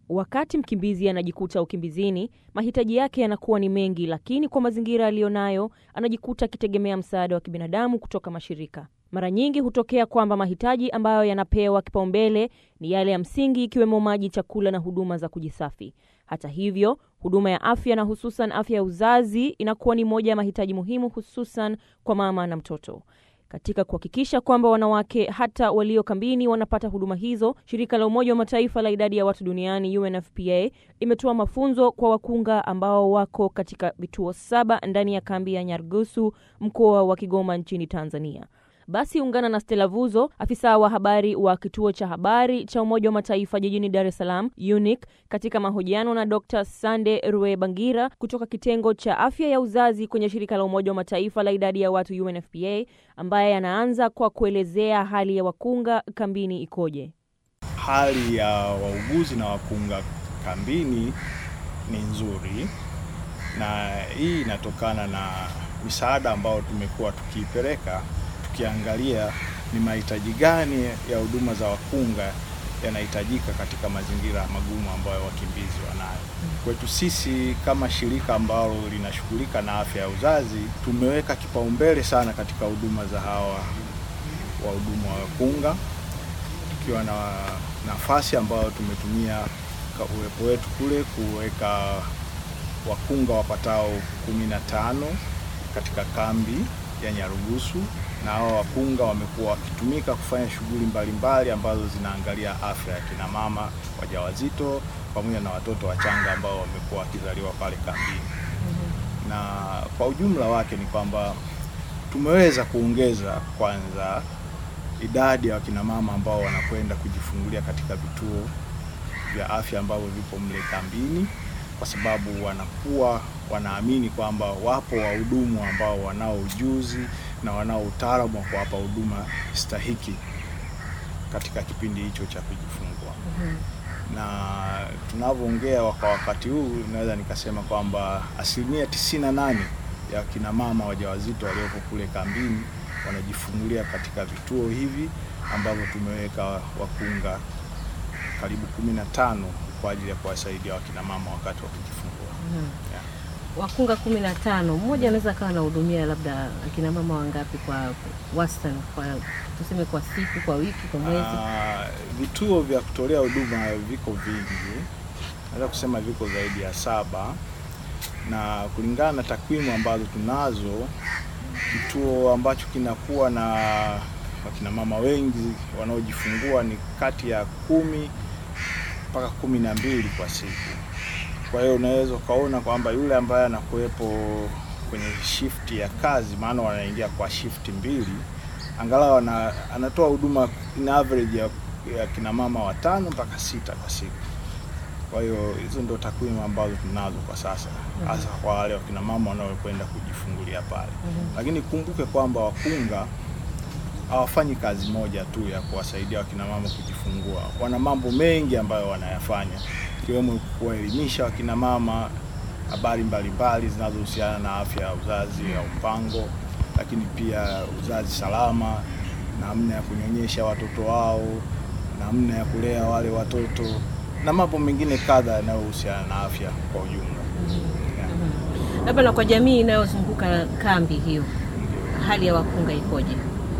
Wakati mkimbizi anajikuta ukimbizini, mahitaji yake yanakuwa ni mengi, lakini kwa mazingira aliyonayo anajikuta akitegemea msaada wa kibinadamu kutoka mashirika. Mara nyingi hutokea kwamba mahitaji ambayo yanapewa kipaumbele ni yale ya msingi, ikiwemo maji, chakula na huduma za kujisafi. Hata hivyo, huduma ya afya na hususan afya ya uzazi inakuwa ni moja ya mahitaji muhimu, hususan kwa mama na mtoto. Katika kuhakikisha kwamba wanawake hata walio kambini wanapata huduma hizo, shirika la Umoja wa Mataifa la idadi ya watu duniani UNFPA imetoa mafunzo kwa wakunga ambao wako katika vituo saba ndani ya kambi ya Nyarugusu, mkoa wa Kigoma nchini Tanzania. Basi ungana na Stella Vuzo, afisa wa habari wa kituo cha habari cha Umoja wa Mataifa jijini Dar es Salaam UNIC, katika mahojiano na Dr. Sande Ruebangira kutoka kitengo cha afya ya uzazi kwenye shirika la Umoja wa Mataifa la idadi ya watu UNFPA, ambaye anaanza kwa kuelezea hali ya wakunga kambini ikoje. Hali ya wauguzi na wakunga kambini ni nzuri, na hii inatokana na misaada ambayo tumekuwa tukiipeleka tukiangalia ni mahitaji gani ya huduma za wakunga yanahitajika katika mazingira magumu ambayo wakimbizi wanayo. Kwetu sisi kama shirika ambalo linashughulika na afya ya uzazi, tumeweka kipaumbele sana katika huduma za hawa wahudumu wa wakunga, tukiwa na nafasi ambayo tumetumia uwepo wetu kule kuweka wakunga wapatao kumi na tano katika kambi ya Nyarugusu na hao wakunga wamekuwa wakitumika kufanya shughuli mbalimbali ambazo zinaangalia afya ya kina mama wajawazito pamoja na watoto wachanga ambao wamekuwa wakizaliwa pale kambini. Na kwa ujumla wake ni kwamba tumeweza kuongeza kwanza idadi ya wakina mama ambao wanakwenda kujifungulia katika vituo vya afya ambavyo vipo mle kambini, kwa sababu wanakuwa wanaamini kwamba wapo wahudumu ambao wanao ujuzi na wanao utaalamu wa kuwapa huduma stahiki katika kipindi hicho cha kujifungua. mm -hmm. Na tunavyoongea kwa wakati huu, naweza nikasema kwamba asilimia tisini na nane ya kina mama wajawazito walioko kule kambini wanajifungulia katika vituo hivi ambavyo tumeweka wakunga karibu kumi na tano kwa ajili ya kuwasaidia wakina mama wakati wa kujifungua. mm -hmm. yeah. Wakunga kumi na tano, mmoja anaweza akawa anahudumia labda akina mama wangapi kwa wastani, kwa tuseme kwa siku, kwa wiki, kwa mwezi? Uh, vituo vya kutolea huduma viko vingi, naweza kusema viko zaidi ya saba, na kulingana na takwimu ambazo tunazo, kituo ambacho kinakuwa na wakina mama wengi wanaojifungua ni kati ya kumi mpaka kumi na mbili kwa siku. Kwa hiyo unaweza ukaona kwamba yule ambaye anakuwepo kwenye shifti ya kazi, maana wanaingia kwa shifti mbili, angalau ana, anatoa huduma in average ya, ya kina mama watano mpaka sita kwa siku. Kwa hiyo hizo ndio takwimu ambazo tunazo kwa sasa, hasa mm -hmm. kwa wale wakina mama wanaokwenda kujifungulia pale mm -hmm. Lakini kumbuke kwamba wakunga hawafanyi kazi moja tu ya kuwasaidia wakina mama kujifungua, wana mambo mengi ambayo wanayafanya ikiwemo kuwaelimisha wakina mama habari mbalimbali zinazohusiana na afya ya uzazi au mpango, lakini pia uzazi salama, namna ya kunyonyesha watoto wao, namna ya kulea wale watoto na mambo mengine kadha yanayohusiana na afya kwa ujumla. Labda na kwa jamii inayozunguka kambi hiyo, hali ya wakunga ikoje?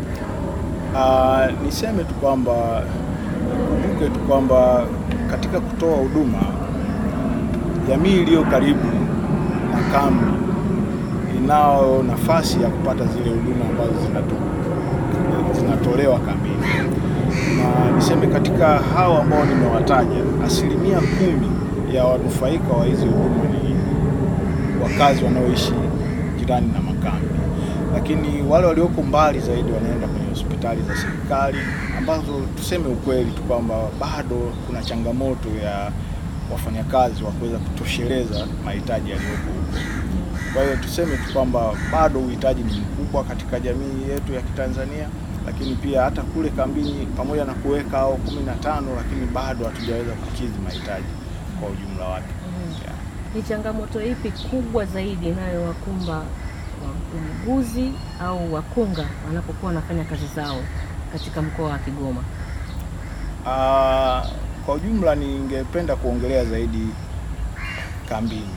Uh, niseme tu kwamba kumbuke tu kwamba katika kutoa huduma, jamii iliyo karibu na kambi inao nafasi ya kupata zile huduma ambazo zinato, zinatolewa kambini, na niseme katika hao ambao nimewataja, asilimia kumi ya wanufaika wa hizi huduma ni wakazi wanaoishi jirani na makambi, lakini wale walioko mbali zaidi wanaenda kwenye hospitali za serikali ambazo tuseme ukweli tu kwamba bado kuna changamoto ya wafanyakazi wa kuweza kutosheleza mahitaji yaliyopo huko. Kwa hiyo tuseme tu kwamba bado uhitaji ni mkubwa katika jamii yetu ya Kitanzania, lakini pia hata kule kambini, pamoja na kuweka hao kumi na tano, lakini bado hatujaweza kukidhi mahitaji kwa ujumla wake. mm -hmm. yeah. Ni changamoto ipi kubwa zaidi inayowakumba wauguzi au wakunga wanapokuwa wanafanya kazi zao katika mkoa wa Kigoma? Uh, kwa ujumla, ningependa kuongelea zaidi kambini,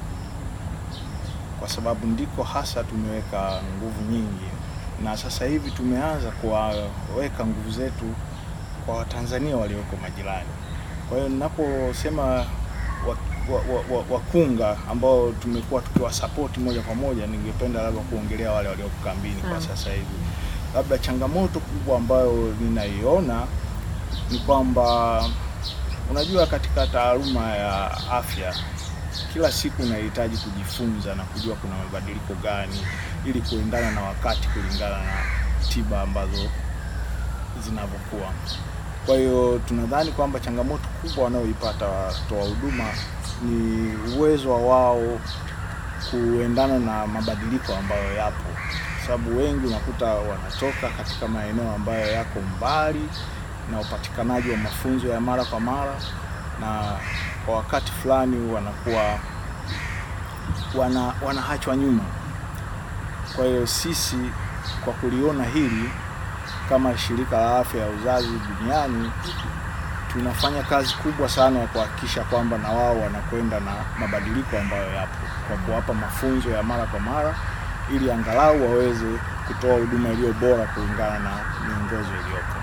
kwa sababu ndiko hasa tumeweka nguvu nyingi, na sasa hivi tumeanza kuwaweka nguvu zetu kwa Watanzania walioko majirani. Kwa hiyo ninaposema wakunga wa, wa, wa ambao tumekuwa tukiwasapoti moja kwa moja, ningependa labda kuongelea wale walioko kambini kwa sasa hivi. Labda changamoto kubwa ambayo ninaiona ni kwamba unajua, katika taaluma ya afya kila siku unahitaji kujifunza na kujua kuna mabadiliko gani ili kuendana na wakati, kulingana na tiba ambazo zinavyokuwa. Kwa hiyo tunadhani kwamba changamoto kubwa wanayoipata watoa huduma ni uwezo wa wao kuendana na mabadiliko ambayo yapo, sababu wengi unakuta wanatoka katika maeneo ambayo yako mbali na upatikanaji wa mafunzo ya mara kwa mara, na kwa wakati fulani wanakuwa wana wanaachwa nyuma. Kwa hiyo sisi kwa kuliona hili kama shirika la afya ya uzazi duniani tunafanya kazi kubwa sana ya kuhakikisha kwamba na wao wanakwenda na mabadiliko ambayo yapo kwa kuwapa mafunzo ya mara kwa mara ili angalau waweze kutoa huduma iliyo bora kulingana na miongozo iliyopo.